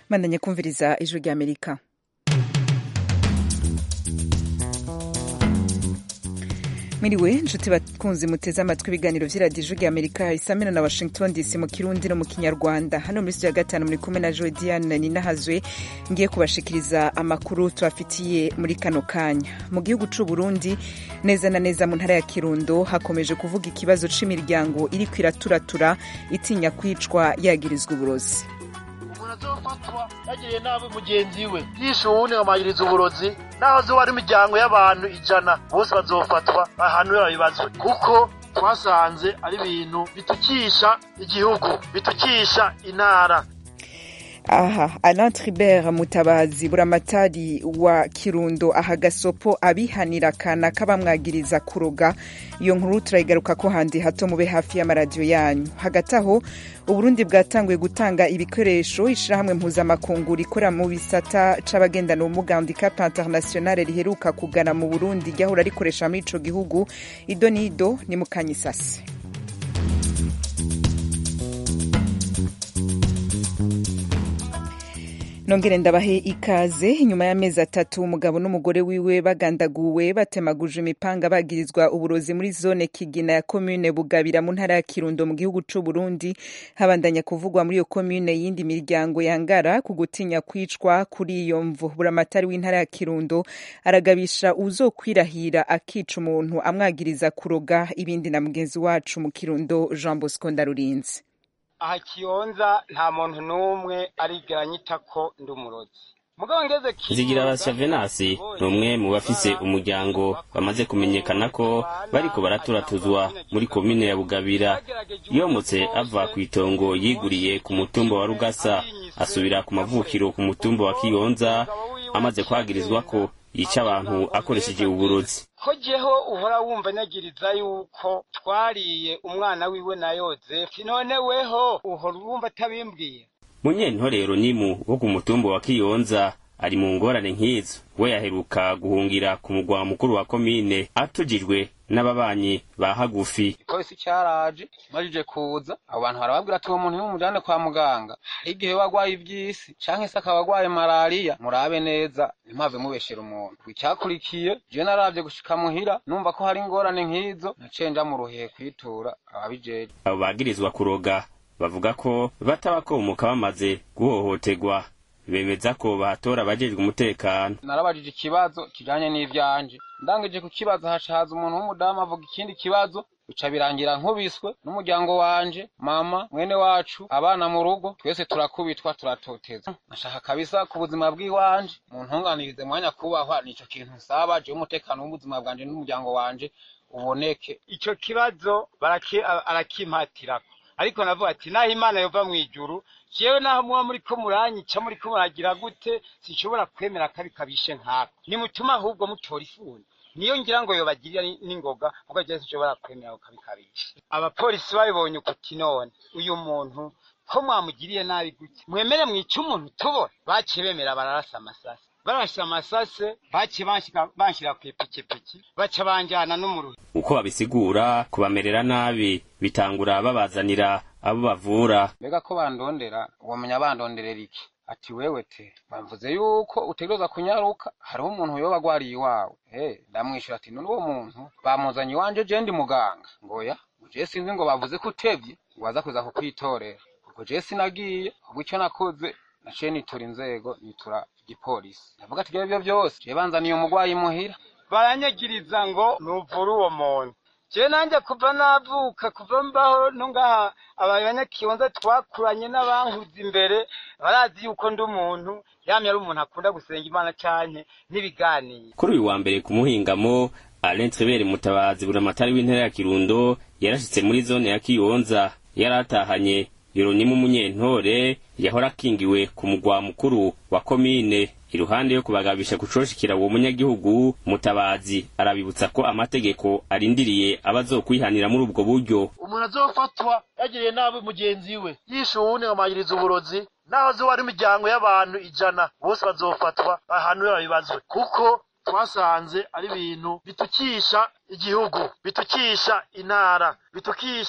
bandanye kumviriza ijwi ry'amerika mwiriwe nshuti bakunzi muteze amatwi ibiganiro vy'iradiyo ijwi ry'amerika isamina na washington dc mu kirundi no mu kinyarwanda hano muri studio ya gatanu muri kumwe na jodiane ninahazwe ngiye kubashikiriza amakuru tubafitiye muri kano kanya mu gihugu c'u burundi neza na neza mu ntara ya kirundo hakomeje kuvuga ikibazo c'imiryango iriko iraturatura itinya kwicwa yagirizwa uburozi azofatwa yagiriye nabi mugenzi we yishe uwundi nkamagiriza uburozi naho zoba ari imiryango y'abantu ijana bose bazofatwa bahanwe babibazwe kuko twasanze ari ibintu bitukisha igihugu bitukisha intara aha alain tribert mutabazi buramatari wa kirundo aha gasopo abihanira kana k'abamwagiriza kuroga iyo nkuru turayigaruka ko handi hato mube hafi y'amaradiyo yanyu hagati aho uburundi bwatanguye gutanga ibikoresho ishirahamwe mpuzamakungu rikora mu bisata c'abagendana ubumuga handicap internationale riheruka kugana mu burundi ryahora rikoresha muri ico gihugu ido n'ido ni mu kanyisase nongere ndabahe ikaze inyuma y'amezi atatu umugabo n'umugore wiwe bagandaguwe batemaguje imipanga bagirizwa uburozi muri zone kigina ya komune bugabira mu ntara ya kirundo mu gihugu c'u burundi habandanya kuvugwa muri iyo komune yindi miryango yangara ku gutinya kwicwa kuri iyo mvu buramatari w'intara ya kirundo aragabisha uzokwirahira akica umuntu amwagiriza kuroga ibindi na mugenzi wacu mu kirundo jean bosco ndarurinzi aha kiyonza nta muntu n'umwe arigera nyita ko ndi umurozi mugabo ngeze zigira basya venasi ni umwe mu bafise umuryango bamaze kumenyekana ko bariko baraturatuzwa muri komine ya bugabira yomotse ava ku itongo yiguriye ku mutumba wa rugasa asubira ku mavukiro ku mutumba wa kiyonza amaze kwagirizwa ko yica abantu akoresheje uburozi ko jeho uhora wumva nyagiriza yuko twariye umwana wiwe na yozefu none weho uhora wumva atabimbwiye munyentorero nimu wo ku mutumba wa kiyonza ari mu ngorane nk'izo we yaheruka guhungira ku mugwa mukuru wa komine atujijwe n'ababanyi ba hagufi ipolisi cyaraje majije kuza abo bantu barababwira ati uwo muntu nimumujane kwa muganga hari igihe wagwaye ivy'isi canke se akaba agwaye malariya murabe neza ntimave mubeshera umuntu icyakurikiye je naravye gushika muhira numva ko hari ingorane nk'izo naciye nja mu ruhehe kwitura ababijeje abo bagirizwa kuroga bavuga ko batabakomoka bamaze guhohoterwa bemeza ko bahatora abajejwe umutekano narabajije ikibazo kijanye n'ivyanje ndangije ku kibazo hashaza umuntu w'umudamu avuga ikindi kibazo bica birangira nkubiswe n'umuryango wanje mama mwene wacu abana mu rugo twese turakubitwa turatotezwa nashaka kabisa ku buzima bw'iwanje mu ntunganirize mwanya kubahwa nico kintu nsaba je umutekano w'ubuzima bwanje n'umuryango wanje uboneke ico kibazo arakimpatirako ariko navuga ati naho imana yova mu ijuru jewe naho muba muriko muranyica muriko muragira gute sinshobora kwemera kabi kabishe nkako nimutuma ahubwo mutora ifuni niyo ngira ngo yobagirira n'ingoga kuko jewe sinshobora kwemera ako kabi kabishe abapolisi babibonye ukuti none uyu muntu ko mwamugiriye nabi gute mwemere mwica umuntu tubona baciye bemera bararasa amasasi barashe amasase baciye banshira kw'ipikipiki baca banjana no mu ruhe uko babisigura kubamerera nabi bitangura babazanira abo bavura mbega ko bandondera wamenya bandonderera iki ati wewe te bamvuze yuko utegereza kunyaruka hariho umuntu yoba agwariye iwawe eh ndamwishura ati none uwo muntu bamuzanye iwanje je ndi muganga ngoya je sinzi ngo bavuze ko utevye ngo waza kuza kukwitorera ubwo je sinagiye ubwo icyo nakoze naciye nitura inzego nitura igipolisi ndavuga ati ibyo byose je banzaniye umugwayi muhira baranyagiriza ngo nuvure uwo muntu je nanje kuva navuka kuva mbaho no ngaha abanyakiyonza twakuranye n'abankuze imbere barazi yuko ndi umuntu yamye ari umuntu akunda gusenga imana canke n'ibiganiro kuri uyu wa mbere ku muhingamo alain trebere mutabazi buramatari w'intara ya kirundo yarashitse muri zone ya kiyonza yaratahanye yoronimu umunyentore yahora akingiwe ku mugwa mukuru wa komine iruhande yo kubagabisha gucoshikira uwo munyagihugu mutabazi arabibutsa ko amategeko arindiriye abazokwihanira muri ubwo buryo umuntu azofatwa yagiriye nabi mugenzi we yishe uwundi nkamagiriza uburozi naho zoba ari imiryango y'abantu ijana bose bazofatwa bahanwe babibazwe kuko twasanze ari ibintu bitukisha igihugu bitukisha intara bitukisha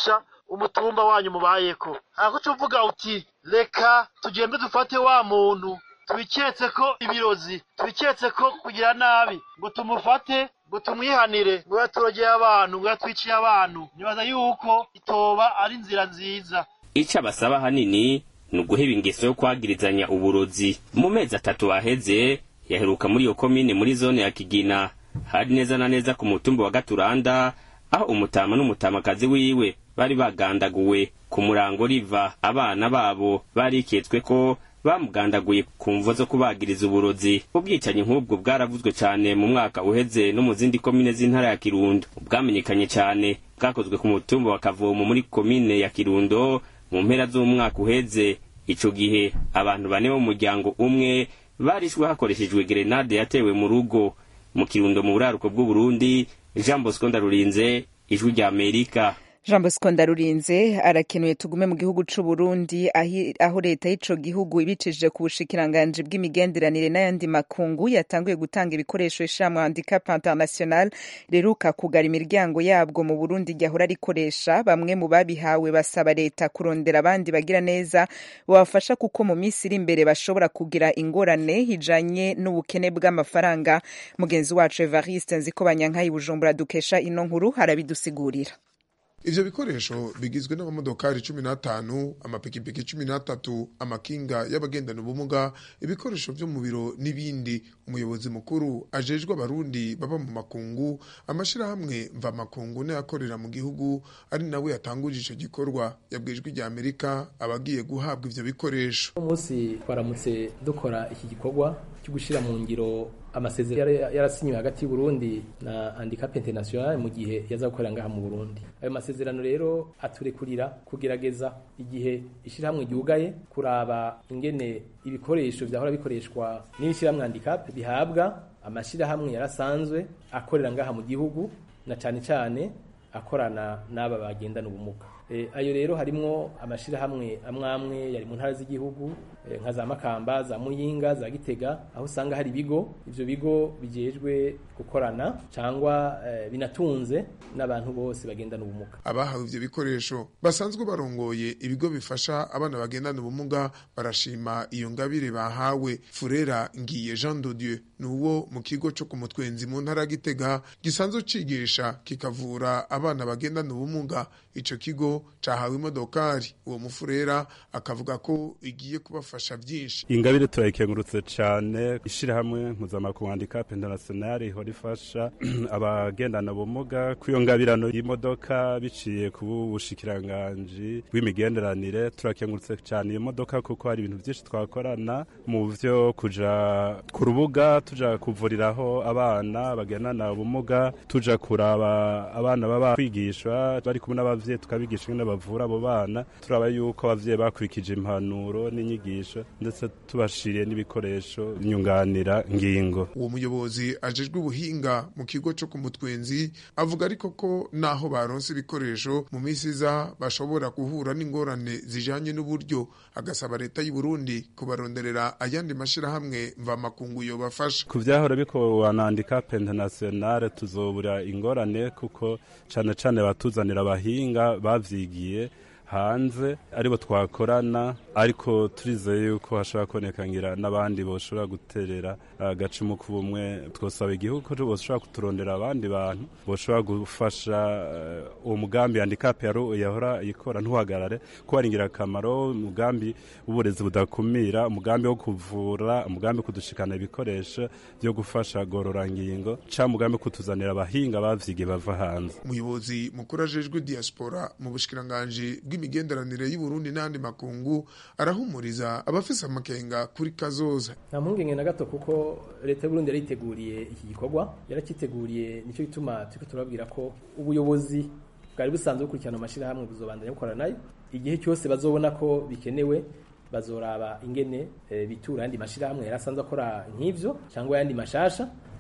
umutumba wanyu mubayeko hako uvuga uti reka tugende dufate wa muntu tubiketse ko ibirozi tubiketse ko kugira nabi ngo tumufate ngo tumwihanire ngo yaturogeye abantu ngo yatwiciye abantu nibaza yuko itoba ari inzira nziza ico abasaba hanini ni uguheba ingeso yo kwagirizanya uburozi mu mezi atatu aheze yaheruka muri iyo komine muri zone ya kigina hari neza na neza ku mutumba wa gaturanda aho umutama n'umutamakazi wiwe bari bagandaguwe ku murango riva abana babo bariketswe ko bamugandaguye ku mvo zo kubagiriza uburozi ubwicanyi nk'ubwo bwaravuzwe cyane mu mwaka uheze no mu zindi komine z'intara ya kirundo bwamenyekanye cyane bwakozwe ku mutumba wa kavomo muri komine ya kirundo mu mpera z'umwaka uheze ico gihe abantu bane bo mu muryango umwe barishwe hakoreshejwe gerenade yatewe mu rugo mu kirundo mu buraruko bw'uburundi jean bosco ndarurinze ijwi rya amerika jean bosco ndarurinze arakenuye tugume mu gihugu c'u Burundi aho leta y'ico gihugu ibicishije ku bushikiranganji bw'imigenderanire n'ayandi makungu yatanguye gutanga ibikoresho ishamwe handicap international riruka kugara imiryango yabwo mu Burundi ryahora rikoresha bamwe mu babihawe basaba leta kurondera abandi bagira neza babafasha kuko mu minsi iri imbere bashobora kugira ingorane hijanye n'ubukene bw'amafaranga mugenzi wacu Evariste Nzikobanyanka Bujumbura dukesha ino nkuru harabidusigurira ivyo bikoresho bigizwe n'amamodokari cumi n'atanu amapikipiki cumi n'atatu amakinga y'abagendana ubumuga ibikoresho vyo mu biro n'ibindi umuyobozi mukuru ajejwe abarundi baba mu makungu amashirahamwe mva makungu n'ayakorera mu gihugu ari nawe yatanguje ico gikorwa yabwijwe rya amerika abagiye guhabwa ivyo bikoresho umunsi twaramutse dukora iki gikorwa cyo gushira mu ngiro amasezerano yarasinywe hagati y'Uburundi na Handicap International mu gihe yaza gukorera ngaha mu Burundi ayo masezerano rero aturekurira kugerageza igihe ishirahamwe ryugaye kuraba ingene ibikoresho vyahora bikoreshwa n'ishirahamwe Handicap bihabwa amashirahamwe yarasanzwe akorera ngaha mu gihugu na cane cane akorana n'aba bagendana ubumuga e, ayo rero harimwo amashirahamwe amwamwe yari mu ntara z'igihugu e, nka za Makamba za Muyinga za Gitega aho usanga hari ibigo ivyo bigo bijejwe gukorana cyangwa e, binatunze n'abantu bose bagendana ubumuga abahawe ivyo bikoresho basanzwe barongoye ibigo bifasha abana bagendana ubumuga barashima iyo ngabire bahawe Furera Ngiye Jean de Dieu nuwo mu kigo cyo ku mutwenzi mu ntara Gitega gisanzwe cigisha kikavura abana bagendana ubumuga ico kigo cahawe imodokari uwo mufurera akavuga ko igiye kubafasha byinshi ingabire turayikengurutse cyane ishirahamwe mpuzamakungu handicap international ihora ifasha abagendana ubumuga ku iyo ngabirano y'imodoka biciye ku bushikiranganji bw'imigenderanire turakengurutse cyane iyo modoka kuko hari ibintu byinshi twakorana mu vyo kuja ku rubuga tuja kuvuriraho abana bagendana ubumuga tuja kuraba abana baba kwigishwa bari kumwe n'abavyeyi tukabigisha ingene bavura abo bana turaba yuko abavyeyi bakurikije impanuro n'inyigisho ndetse tubashiriye n'ibikoresho nyunganira ngingo uwo muyobozi ajejwe ubuhinga mu kigo cyo ku mutwenzi avuga ariko ko naho baronse ibikoresho mu minsi iza bashobora guhura n'ingorane zijanye n'uburyo agasaba leta y'u Burundi kubaronderera ayandi mashirahamwe mva makungu yobafasha ku vyahora bikorwa na handicap international tuzobura ingorane kuko cane cane batuzanira abahinga bavyigiye hanze aribo twakorana ariko turizeye yuko hashobora kuboneka ngira n'abandi boshobora guterera agacumu k'ubumwe twosaba igihugu ko boshobora kuturondera abandi bantu boshobora gufasha uwo mugambi handicap yahora ikora ntuhagarare ko ari ingirakamaro umugambi w'uburezi budakumira umugambi wo kuvura umugambi kudushikana ibikoresho byo gufasha gororangingo cyangwa umugambi kutuzanira abahinga bavyigiye bava hanze umuyobozi mukuru ajejwe diaspora mu bushikiranganji bw'imigenderanire y'u Burundi n'andi makungu arahumuriza abafise amakenga kuri kazoza nta mpungenge na gato kuko leta y'u Burundi yariteguriye iki gikorwa yarakiteguriye nicyo gituma turiko turababwira ko ubuyobozi bwari busanzwe bukurikirana amashirahamwe buzobandanya gukora nayo igihe cyose bazobona ko bikenewe bazoraba ingene e, bitura yandi mashirahamwe yarasanzwe akora nk'ivyo cyangwa yandi mashasha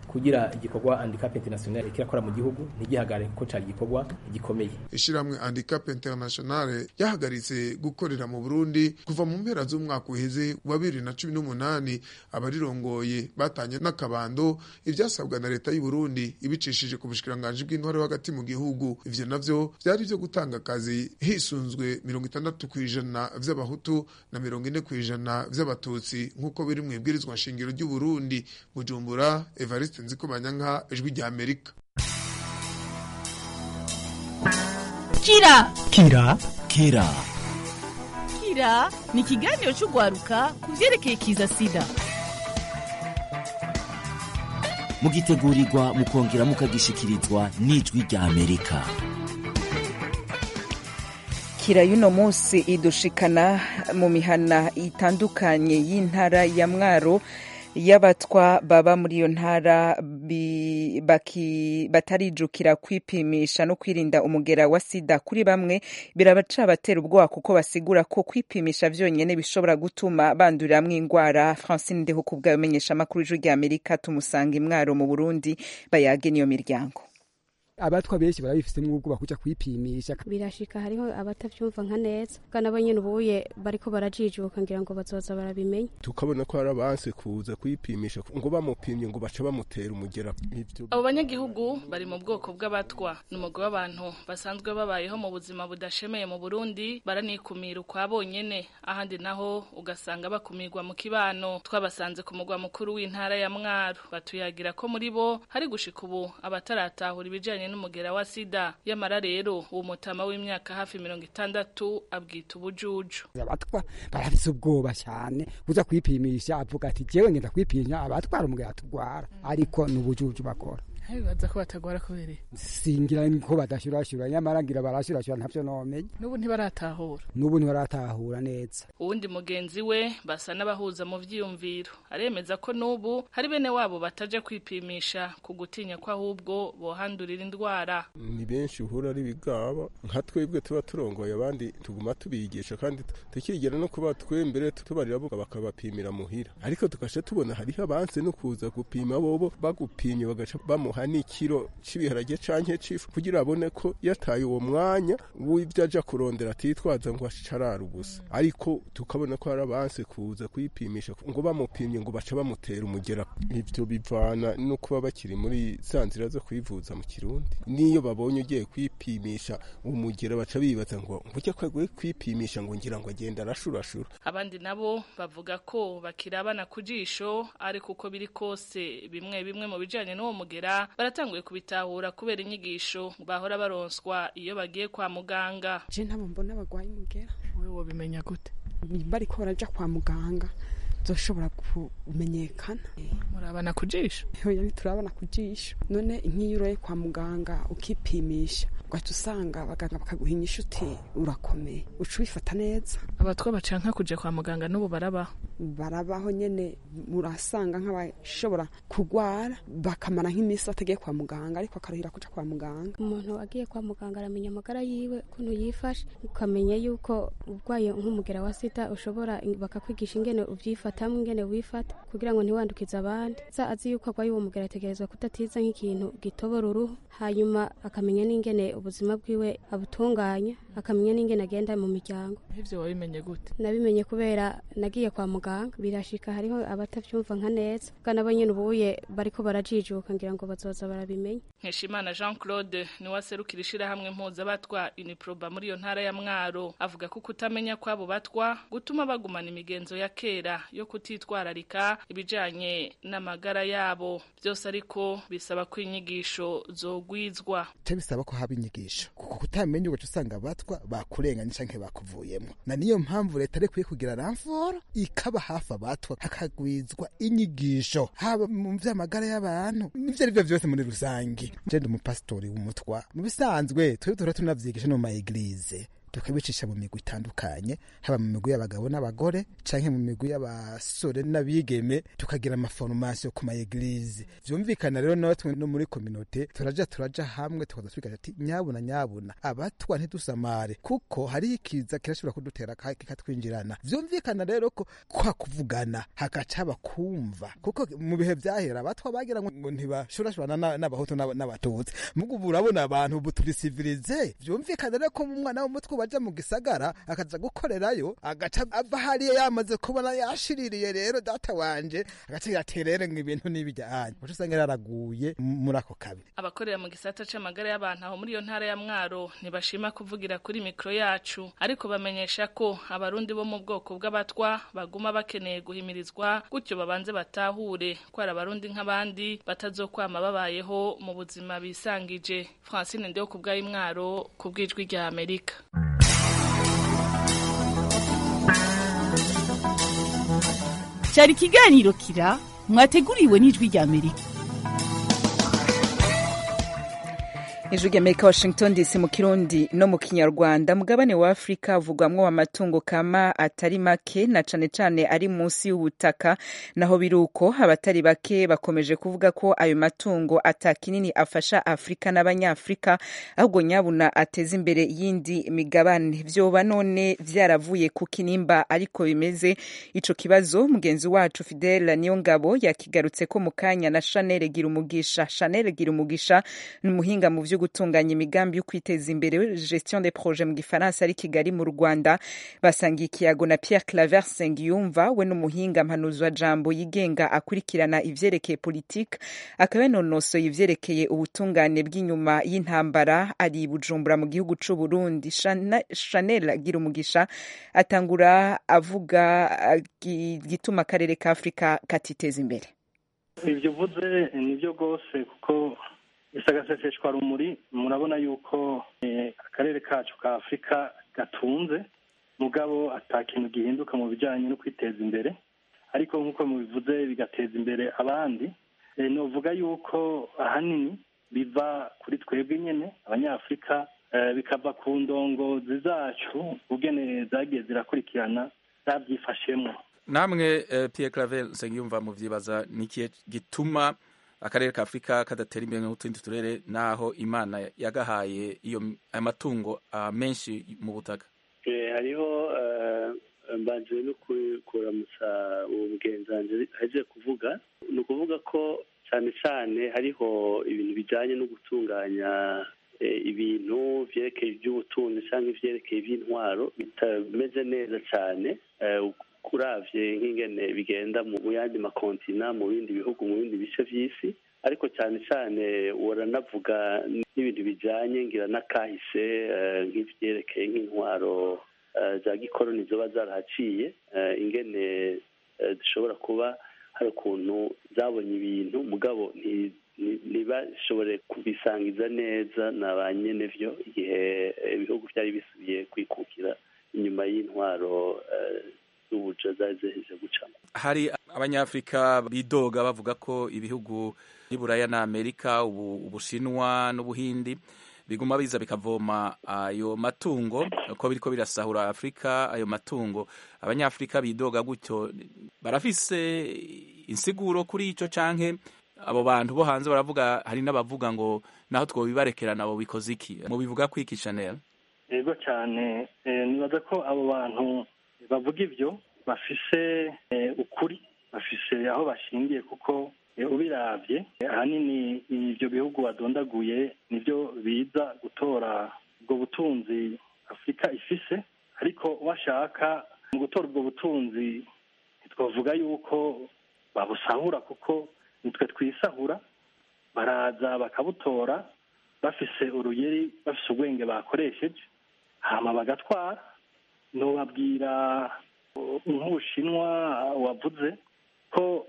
kugira igikorwa handicap international kirakora mu gihugu ntigihagare kuko cari igikorwa gikomeye ishiramwe handicap internationale yahagaritse gukorera mu Burundi kuva mu mpera z'umwaka uheze wa bibiri na cumi n'umunani abarirongoye batanye n'akabando ivyasabwa na leta y'u Burundi ibicishije ku bushikiranganji bw'intware hagati mu gihugu ivyo navyo vyari vyo gutanga akazi hisunzwe mirongo itandatu kw'ijana vy'abahutu na mirongo ine kw'ijana vy'abatutsi nk'uko biri mu ibwirizwa nshingiro ry'u Burundi Bujumbura Evariste Nzikobanyanka ijwi rya Amerika kira kira kira kira ni ikiganiro cy'urwaruka ku byerekeye kiza sida mugitegurirwa mukongera mukagishikirizwa n'ijwi rya amerika kira y'uno munsi idushikana mu mihana itandukanye y'intara ya mwaro y'abatwa baba muri iyo ntara batarijukira kwipimisha no kwirinda umugera wa sida kuri bamwe birabacabatera ubwoba kuko basigura ko kwipimisha vyonyene bishobora gutuma banduriramwo ingwara francine ndeho kubwayo menyesha amakuru y'ijwi rya amerika tumusanga imwaro mu burundi bayage niyo miryango abatwa benshi barabifitemo ubwoba kuja kwipimisha birashika hariho abatavyumva nka neza bwa nabo nyene ubuye bariko barajijuka ngira ngo bazoza barabimenya tukabona ko hari abanse kuza kwipimisha ngo bamupimye ngo baca bamutera umugera ivyo abo banyagihugu bari mu bwoko bw'abatwa ni umugwi w'abantu basanzwe babayeho mu buzima budashemeye mu burundi baranikumira ukwa bonyene ahandi naho ugasanga bakumirwa mu kibano twabasanze ku mugwa mukuru w'intara ya mwaro batuyagira ko muri bo hari gushika ubu abataratahura ibijanye n'umugera wa sida yamara rero uwo mutama w'imyaka hafi mirongo itandatu abwita ubujuju abatwa barafise ubwoba cyane kuza kwipimisha avuga ati jewe ngenda kwipimisha abatwara umugera tugwara ariko ni ubujuju bakora bibaza ko batagwara kubereye singira ko badashurashura nyamara ngira barashurashura ntavyo nomenya n'ubu ntibaratahura n'ubu ntibaratahura neza uwundi mugenzi we basa n'abahuza mu vyiyumviro aremeza ko n'ubu hari bene wabo bataje kwipimisha ku gutinya ko ahubwo bohandurira indwara ni benshi uhura ari bigaba nka twebwe tuba turongoye abandi tuguma tubigisha kandi tukigera no kuba twembere tubarira bo bakabapimira muhira ariko tugasha tubona hariho abanse no kuza gupima bobo bagupimye bagaca bamu bamuha n'ikiro c'ibiharage canke c'ifu kugira abone ko yataye uwo mwanya w'ivyo aja kurondera atitwaza ngo acarara ubusa ariko tukabona ko hari abanse kuza kwipimisha ngo bamupimye ngo baca bamutera umugera ivyo bivana no kuba bakiri muri za nzira zo kwivuza mu kirundi niyo babonye ugiye kwipimisha umugera baca bibaza ngo ngujya kwaguye kwipimisha ngo ngira ngo agenda arashurashura abandi nabo bavuga ko bakirabana ku jisho ariko uko biri kose bimwe bimwe mu bijanye n'uwo mugera baratanguye kubitahura kubera inyigisho bahora baronswa iyo bagiye kwa muganga je ntabo mbona bagwaye umugera wewe wobimenya gute bariko baraja kwa muganga zoshobora kumenyekana murabana ku jisho oya ntiturabana ku jisho none nk'iyo uroye kwa muganga ukipimisha ugaca usanga abaganga bakaguha inyishu uti urakomeye uca ubifata neza abatwa bacanka kuja kwa muganga n'ubu barabaho barabaho nyene murasanga nk'abashobora kugwara bakamara nk'iminsi batagiye kwa muganga ariko akaruhira kuja kwa muganga umuntu agiye kwa muganga aramenya amagara yiwe ukuntu yifashe ukamenya yuko urwaye nk'umugera wa sida ushobora bakakwigisha ingene uvyifatamwo ingene wifata kugira ngo ntiwandukize abandi za azi yuko arwaye uwo mugera ategerezwa kudatiza nk'ikintu gitobora uruhu hanyuma akamenya n'ingene ubuzima bwiwe abutunganya akamenya n'ingene agenda mu miryango ivyo wabimenye gute nabimenye kubera nagiye kwa muganga birashika hariho abatavyumva nka neza bwa nabo nyene ubuye bariko barajijuka ngira ngo bazoza barabimenya nkeshimana jean claude niwe aserukira ishirahamwe mpuzabatwa uniproba muri iyo ntara ya mwaro avuga ko kutamenya kw'abo batwa gutuma bagumana imigenzo ya kera yo kutitwararika ibijanye n'amagara yabo byose ariko bisaba ko inyigisho zogwizwa bisaba ko haba inyigisho kuko kutamenya ugaca usanga abatwa bakurenganye canke bakuvuyemo na niyo mpamvu leta ari kwiye kugira ramforo ikaba hafi abatwa hakagwizwa inyigisho haba mu vy'amagara y'abantu n'ivyo ari vyo vyose muri rusange je ndi umupasitori w'umutwa mu bisanzwe twebwe duhora tunavyigisha no mu maeglize tukabicisha mu migwi itandukanye haba mu migwi y'abagabo n'abagore canke mu migwi y'abasore n'abigeme tukagira amaforomasiyo ku maegilize vyumvikana rero natwe no muri kominote turaja turaja hamwe tukaza twigaza ati nyabuna nyabuna abatwa ntidusamare kuko hariho ikiza kirashobora kudutera kikatwinjirana vyumvikana rero ko kwa kuvugana hagaca haba kumva kuko mu bihe vyahera abatwa bagira ngo ntibashurashurana n'abahutu n'abatutsi mugu ubu urabona abantu ubu turi sivilize vyumvikana rero ko umwana w'umutwe baja mu gisagara akaza gukorerayo agaca ava hariya yamaze kubona yashiririye rero data wanje agaca yaterere ngo ibintu n'ibijyanye uca usanga yaraguye muri ako kabi abakorera mu gisata c'amagara y'abantu aho muri iyo ntara ya mwaro ntibashima kuvugira kuri mikro yacu ariko bamenyesha ko abarundi bo mu bwoko bw'abatwa baguma bakeneye guhimirizwa gutyo babanze batahure ko ari abarundi nk'abandi batazokwama babayeho mu buzima bisangije francine ndeho ku bw'ayimwaro ku bw'ijwi rya amerika cyari ikiganiro kira mwateguriwe n'ijwi rya amerika ijwi ry'amerika washington dc mu kirundi no mu kinyarwanda mugabane wa afurika havugwamwo amatungo kama atari make na cane cane ari munsi y'ubutaka naho biri uko abatari bake bakomeje kuvuga ko ayo matungo ata kinini afasha afurika n'abanyafurika ahubwo nyabuna ateza imbere yindi migabane vyoba none vyaravuye ku kinimba ariko bimeze ico kibazo mugenzi wacu fidela niyo ngabo yakigarutse ko mu kanya na chanel gira umugisha chanel gira umugisha ni umuhinga mu vyo gutunganya imigambi yo kwiteza imbere gestion des projets mu gifaransa ari kigali mu rwanda basangiye ikiyago na pierre claver sengiyumva we n'umuhinga mpanuzwa jambo yigenga akurikirana ivyerekeye politique akaba yanonosoye ivyerekeye ubutungane bw'inyuma y'intambara ari bujumbura mu gihugu c'u burundi chanel agira umugisha atangura avuga gituma akarere ka afurika katiteza imbere ivyo uvuze nivyo rwose kuko isagaseseshwa rumuri murabona yuko akarere kacu ka afurika gatunze mugabo ata kintu gihinduka mu bijyanye no kwiteza imbere ariko nk'uko mubivuze bigateza imbere abandi novuga yuko ahanini biva kuri twebwe nyine abanyafurika bikava ku ndongozi zacu ubwene zagiye zirakurikirana zabyifashemo namwe Pierre Claver Nsengiyumva muvyibaza nikiye gituma akarere ka afurika kadatera imbere nk'utundi turere naho imana yagahaye iyo amatungo menshi mu butaka hariho mbanje no kuramutsa uwo mugenzanzi aje kuvuga ni ukuvuga ko cyane cyane hariho ibintu bijyanye no gutunganya ibintu byerekeye iby'ubutunzi cyangwa ibyerekeye iby'intwaro bitameze neza cyane kuravye nk'ingene bigenda mu yandi makontina mu bindi bihugu mu bindi bice vy'isi ariko cyane cyane uranavuga n'ibintu bijanye ngira n'akahise nk'ivyerekeye nk'intwaro za gikoroni zoba zarahaciye ingene zishobora kuba hari ukuntu zabonye ibintu mugabo ntibashobore kubisangiza neza na ba nyene vyo igihe ibihugu vyari bisubiye kwikukira inyuma y'intwaro z'ubuja zari ziheje gucamo hari abanyafurika bidoga bavuga ko ibihugu by'iburaya na amerika ubu ubushinwa n'ubuhindi biguma biza bikavoma ayo matungo ko biriko birasahura afurika ayo matungo abanyafurika bidoga gutyo barafise insiguro kuri ico canke abo bantu bo hanze baravuga hari n'abavuga ngo naho twobibarekera nabo bikoze iki mubivuga kwiki chanel yego cyane nibaza ko abo bantu bavuga ibyo bafise ukuri bafise aho bashingiye kuko ubiravye ahanini ibyo bihugu badondaguye nibyo biza gutora ubwo butunzi afurika ifise ariko washaka mu gutora ubwo butunzi ntitwavuga yuko babusahura kuko nitwe twisahura baraza bakabutora bafise uruyeri bafise ubwenge bakoresheje hama bagatwara nobabwira nk'ubushinwa wavuze ko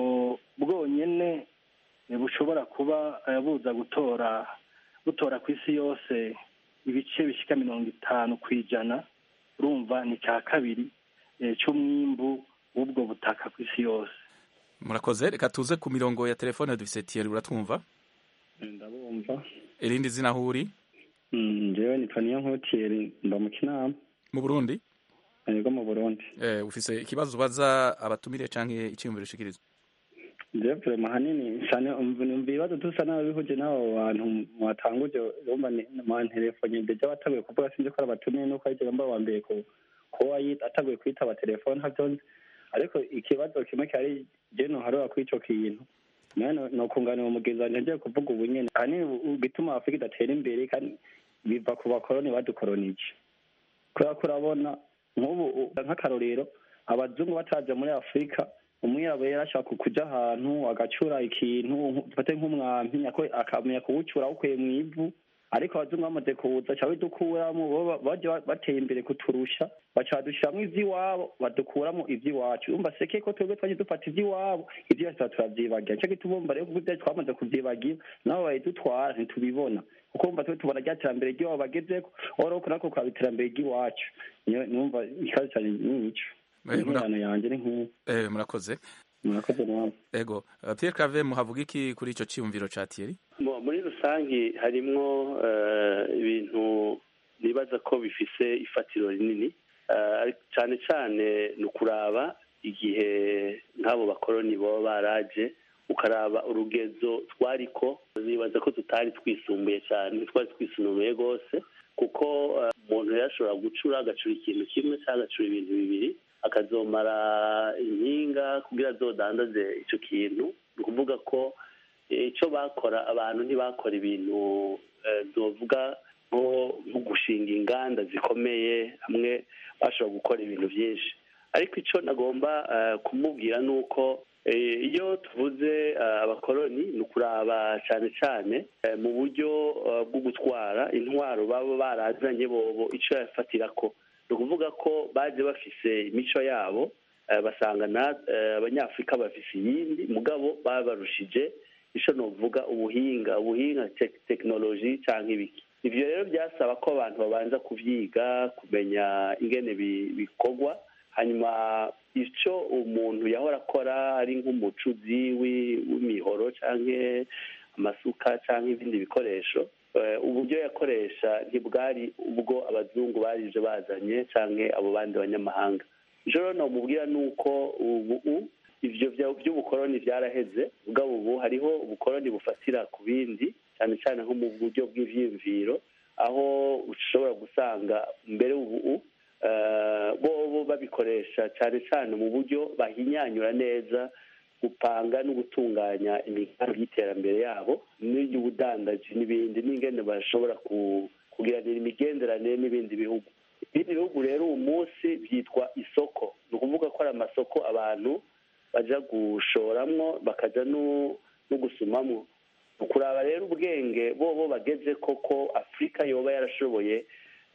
bwonyene bushobora kuba buza gutora butora ku isi yose ibice bishika mirongo itanu ku ijana urumva ni cya kabiri cy'umwimbu w'ubwo butaka ku isi yose murakoze reka tuze ku mirongo ya telefone dufise tiyeri uratwumva ndabumva irindi zina aho uri njyewe nitwa niyo nkotiyeri mba mu kinama mu burundi yego mu burundi eh, ufise ikibazo ubaza abatumire canke iciyumviro ushikirizwa njyewe vrema hanini cyane umva ibibazo dusa n'ababihuje n'abo bantu mwatanguje urumva mwantelefone deja bataguye kuvuga sinzi ko ari abatumiye nuko ari mba wa mbere ku kuba ataguye kwitaba telefone ntavyonzi ariko ikibazo kimwe cyari je noharura kuri ico kintu nawe nokunganira umugenzi wanje ngiye kuvuga ubu nyene ahanini bituma afurika idatera imbere kandi biva ku bakoroni badukoronije kubera ko urabona nk'ubu nk'akarorero abazungu bataje muri afurika umwirabura yarashaka kuja ahantu agacura ikintu dufate nk'umwampi akamenya kuwucura awukuye mu ivu ariko abazungu bamaze kuza ca bidukuramo bo baje bateye imbere kuturusha baca badushiramwo ivy'iwabo badukuramo ivy'iwacu urumva seke ko twebwe twaje dufata ivy'iwabo ivyo tuba turavyibagira nico gituma urumva rero kuko ivyacu twamaze kuvyibagira nabo bayidutwara ntitubibona kuko urumva twe tubona rya terambere ry'iwabo bagezeko oroko nako kuraba iterambere ry'iwacu numva ikibazo cane nico interano yanje ni nk'iyo eh, murakoze murakoze nawe ego uh, Pierre Claver muhavuga iki kuri ico ciyumviro ca Thierry muri rusange harimwo ibintu nibaza ko bifise ifatiro rinini cyane cyane ni ukuraba igihe nk'abo bakoroni baba baraje ukaraba urugezo twariko nibaza ko tutari twisumbuye cyane twari twisumbuye rwose kuko umuntu yashobora gucura agacura ikintu kimwe cyangwa agacura ibintu bibiri akazomara inkinga kugira azodandaze icyo kintu ni ukuvuga ko icyo bakora abantu ntibakora ibintu tuvuga nko gushinga inganda zikomeye hamwe bashobora gukora ibintu byinshi ariko icyo nagomba kumubwira ni uko iyo tuvuze abakoroni ni ukuraba cyane cyane mu buryo bwo gutwara intwaro baba barazanye bobo icyo yafatira ko ni ukuvuga ko baje bafise imico yabo basanga abanyafurika bafise iyindi mugabo babarushije icyo nuvuga ubuhinga ubuhinga tekinoloji cyangwa ibiki ibyo rero byasaba ko abantu babanza kubyiga kumenya ingene bikorwa hanyuma icyo umuntu yahora akora ari nk'umucuzi w'imihoro cyangwa amasuka cyangwa ibindi bikoresho uburyo yakoresha ntibwari ubwo abazungu barije bazanye cyangwa abo bandi banyamahanga icyo rero namubwira ni uko ubu ibyo by'ubukoroni byaraheze ubwo ubu hariho ubukoroni bufatira ku bindi cyane cyane nko mu buryo bw'ibyiyumviro aho ushobora gusanga mbere ubu bo babikoresha cyane cyane mu buryo bahinyanyura neza gupanga no gutunganya imigambi y'iterambere yabo n'iy'ubudandaji n'ibindi n'ingene bashobora kugiranira imigenderanire n'ibindi bihugu ibindi bihugu rero uwo munsi byitwa isoko ni ukuvuga ko ari amasoko abantu bajya gushoramwo bakajya no gusumamwo ukuraba rero ubwenge bo bo bageze koko afurika yoba yarashoboye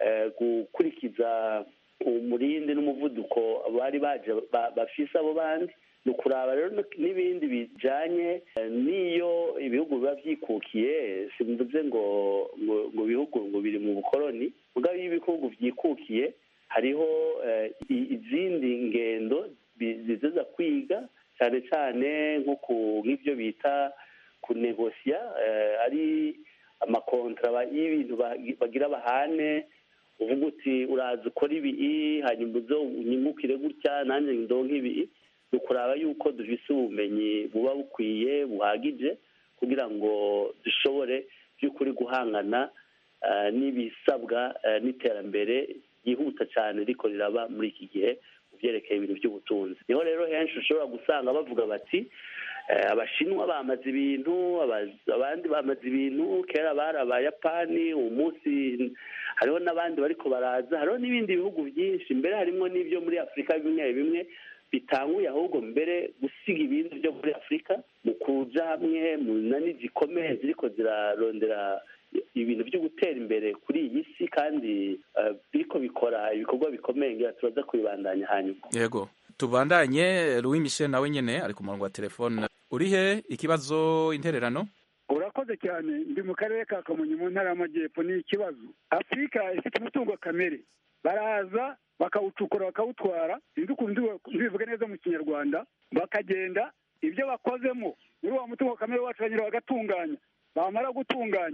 gukurikiza umurindi n'umuvuduko bari baje bafise abo bandi ni ukuraba rero n'ibindi bijanye n'iyo ibihugu biba byikukiye simvuze ngo ngo ibihugu ngo biri mu bukoroni mugabo iyo ibihugu byikukiye hariho izindi ngendo ziza kwiga cyane cyane nko nk'ibyo bita kunegosiya ari amakontra y'ibintu bagira bahane uvuga uti uraza ukora ibi hanyuma uzo unyungukire gutya nanjye ndonke ibi ni ukuraba yuko dufise ubumenyi buba bukwiye buhagije kugira ngo dushobore by'ukuri guhangana n'ibisabwa n'iterambere ryihuta cyane riko riraba muri iki gihe mu byerekeye ibintu by'ubutunzi niho rero henshi ushobora gusanga bavuga bati abashinwa bamaze ibintu abandi bamaze ibintu kera bari abayapani uwo munsi hariho n'abandi bariko baraza hariho n'ibindi bihugu byinshi mbere harimo n'ibyo muri afurika bimwe bimwe bitanguye ahubwo mbere gusiga ibindi byo muri afurika mu kuja hamwe mu nani zikomeye ziriko zirarondera ibintu byo gutera imbere kuri iyi si kandi biriko bikora ibikorwa bikomeye ngira turaza kubibandanya hanyuma yego tubandanye Louis Michel nawe nyene ari ku murongo wa telefone urihe ikibazo intererano urakoze cyane ndi mu karere ka kamonyi mu ntara y'amajyepfo ni ikibazo afurika ifite umutungo kamere baraza bakawucukura bakawutwara sinzi ukuntu ndibivuge neza mu kinyarwanda bakagenda ibyo bakozemo muri uwo mutungo kamere wacu banyura bagatunganya bamara gutunganya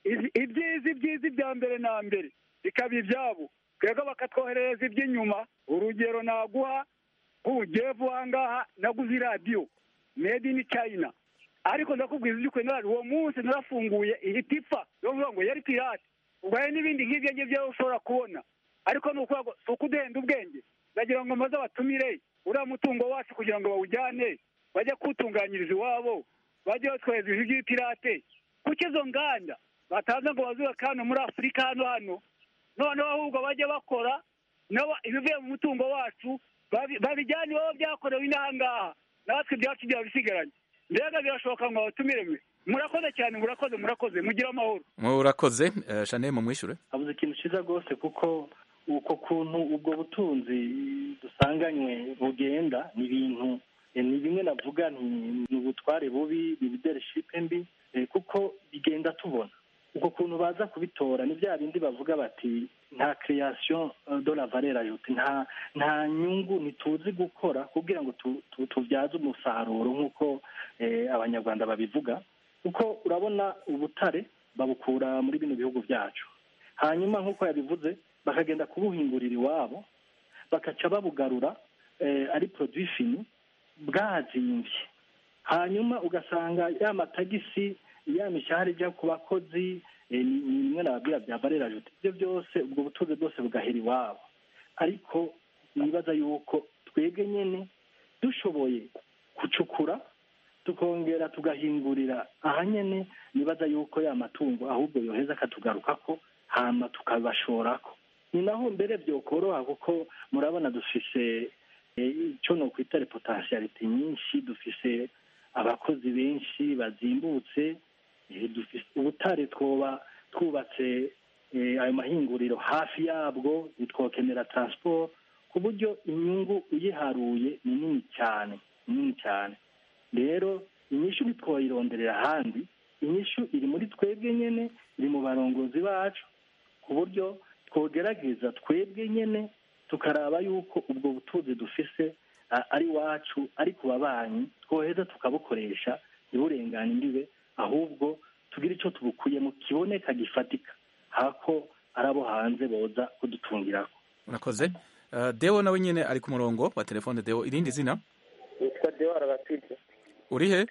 izi- ibyiza ibyiza ibya mbere na mbere bikaba ibyabo twebwe bakatwoherereza iby'inyuma urugero naguha nk'ubugevu aha ngaha naguze iradiyo made in china ariko ndakubwiza iby'ukuri narari uwo munsi narafunguye ihita ipfa yo kuvuga ngo yari pirate ubwo hari n'ibindi nk'ibyo ngibyo ushobora kubona ariko ni ukuvuga ngo si ukuduhenda ubwenge ndagira ngo maze abatumire uriya mutungo wacu kugira ngo bawujyane bajye kuwutunganyiriza iwabo bajye batwohereza ibintu by'ibipirate kuko izo nganda bataza ngo bazubake hano muri afurika hano hano noneho ahubwo bajye bakora nabo ibivuye mu mutungo wacu babi- babijyane iwabo byakorewe inaha ngaha natwe ibyacu byaba bisigaranye mbega birashoboka ngo abatumire mwe murakoze cyane murakoze murakoze mugire amahoro murakoze eh, Chanel mumwishure abuze ikintu cyiza rwose kuko uko kuntu ubwo butunzi dusanganywe bugenda ni ibintu eh, ni bimwe navuga nti ni ubutware bubi ni leadership mbi eh, kuko bigenda tubona uko kuntu baza kubitora ni bya bindi bavuga bati nta création euh, de la valeur ajoute nta nta nyungu ntituzi gukora kugira ngo tu- tu- tubyaze umusaruro nk'uko eh, abanyarwanda babivuga kuko urabona ubutare babukura muri bino bihugu byacu hanyuma nk'uko yabivuze bakagenda kubuhingurira iwabo bakaca babugarura eh, ari produit fini bwazimbye hanyuma ugasanga ya matagisi ya mishahara ijya ku bakozi eh, ni ni bimwe nababwira bya barera jute ibyo byose ubwo butunzi bwose bugahera iwabo ariko nibaza yuko twebwe nyine dushoboye gucukura tukongera tugahingurira aha nyine nibaza yuko ya matungo ahubwo yoheza akatugarukako hama tukabashorako ni naho mbere byokoroha kuko murabona dufise eh, icyo nokwita repotensiyalite nyinshi dufise abakozi benshi bazimbutse eh, dufise ubutare twoba twubatse eh, ayo mahinguriro hafi yabwo ntitwokenera transport ku buryo inyungu uyiharuye ni nini cyane ni nini cyane rero inyishu ntitwoyironderera ahandi inyishu iri muri twebwe nyine iri mu barongozi bacu ku buryo twogerageza twebwe nyine tukaraba yuko ubwo butunzi dufise a- ari wacu ari ku babanyi twoheza tukabukoresha ntiburengane imbibe ahubwo tugire icyo tubukuyemo kiboneka gifatika hako ari abo hanze boza kudutungirako murakoze Eh, Deo nawe nyine ari ku murongo wa telefone Deo irindi zina nitwa Deo Arabatije uri he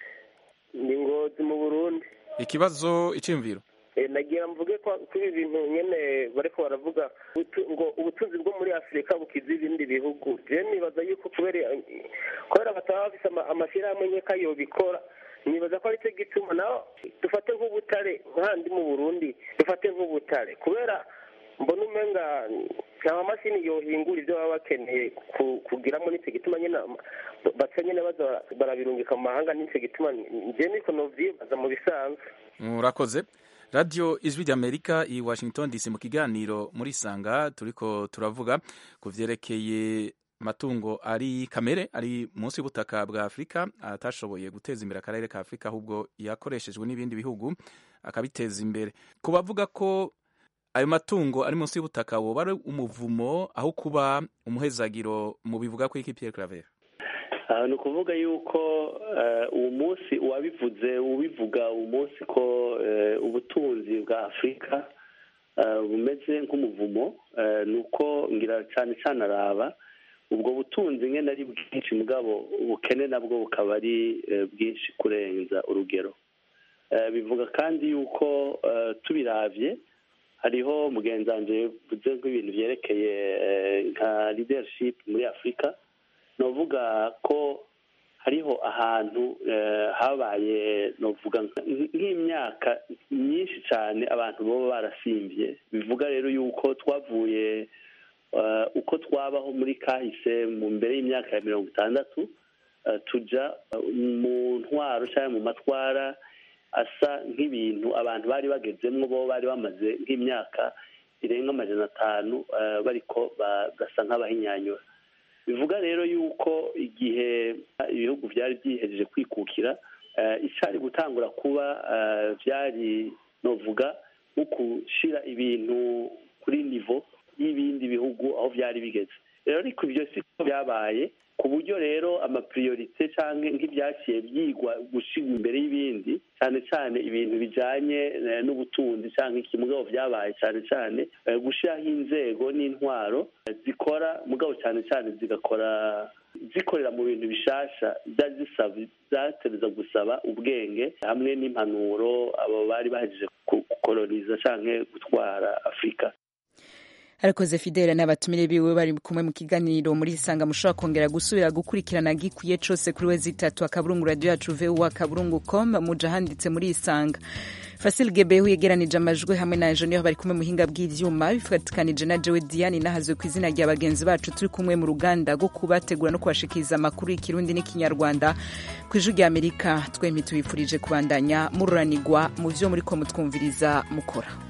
ni ngozi mu Burundi ikibazo iciyumviro Eh, nagira mvuge ko kuri ibi bintu nyene bariko baravuga utu- ngo ubutunzi bwo muri afurika bukiza ibindi bihugu je nibaza yuko kubera kubera bataba bafise ama- amashirahamwe nkeka yobikora nibaza ko aricyo gituma naho dufate nk'ubutare nk'ahandi mu burundi dufate nk'ubutare kubera mbona umenga nta mamashini yohingura ibyo baba bakeneye ku- kugiramo n'icyo gituma nyine ama- baca nyine baza barabirungika mu mahanga n'icyo gituma njye niko novyibaza mu bisanzwe murakoze radiyo ijwi ry'amerika i washington dc mu kiganiro muri sanga turiko turavuga ku vyerekeye amatungo ari kamere ari munsi y'ubutaka bwa afurika atashoboye guteza imbere akarere ka afurika ahubwo yakoreshejwe n'ibindi bihugu akabiteza imbere ku bavuga ko ayo matungo ari munsi y'ubutaka woba ari umuvumo aho kuba umuhezagiro mu bivuga ko iki Pierre Claver aha ni ukuvuga yuko eh, uwo munsi uwabivuze ubivuga uwo munsi ko eh, ubutunzi bwa afurika eh, bumeze nk'umuvumo eh, ni uko ngira cyane cyane araba ubwo butunzi nyine ari bwinshi mugabo ubukene nabwo bukaba ari eh, bwinshi kurenza urugero Eh, bivuga kandi yuko eh, tubiravye hariho mugenzi wanje yavuze nk'ibintu byerekeye eh, nka leadership muri afurika novuga ko hariho ahantu eh, habaye novuga nk- nk'imyaka myinshi cyane abantu baba barasimbye bivuga rero yuko twavuye eh, uko twabaho muri kahise mu mbere y'imyaka ya mirongo itandatu eh, tuja eh, mu ntwaro cyangwa mu matwara asa nk'ibintu abantu bari bagezemwo bo bari bamaze nk'imyaka irenga amajana atanu eh, bariko ba- basa nk'abahinyanyura bivuga rero yuko igihe ibihugu byari byihejeje kwikukira eh, icari gutangura kuba eh, byari novuga nko gushyira ibintu kuri nivo y'ibindi bihugu aho byari bigeze rero ariko ibyo si ko byabaye ku buryo rero amapriorite cyangwa nk'ibyaciye byigwa gushyirwa imbere y'ibindi cyane cyane ibintu bijyanye n'ubutunzi cyangwa iki mugabo byabaye cyane cyane gushyiraho inzego n'intwaro zikora mugabo cyane cyane zigakora zikorera mu bintu bishasha zatereza gusaba ubwenge hamwe n'impanuro abo bari bahejeje gukoroniza cyangwa gutwara afurika arakoze fidele n'abatumire biwe bari kumwe mu kiganiro muri isanga mushobora kongera gusubira gukurikirana gikwiye cose kuri we zitatu akaburungu radio yacu vu akaburungu com muja handitse muri isanga fasil gebehu yegeranije amajwi hamwe na enjeniyeri bari kumwe muhinga bw'ivyuma bifatikanije na jewe diane nahazwe ku izina rya bagenzi bacu turi kumwe mu ruganda rwo kubategura no kubashikiriza amakuru y'ikirundi n'ikinyarwanda ku ijwi rya amerika twembi tubifurije kubandanya mururanirwa mu vyo muriko mutwumviriza mukora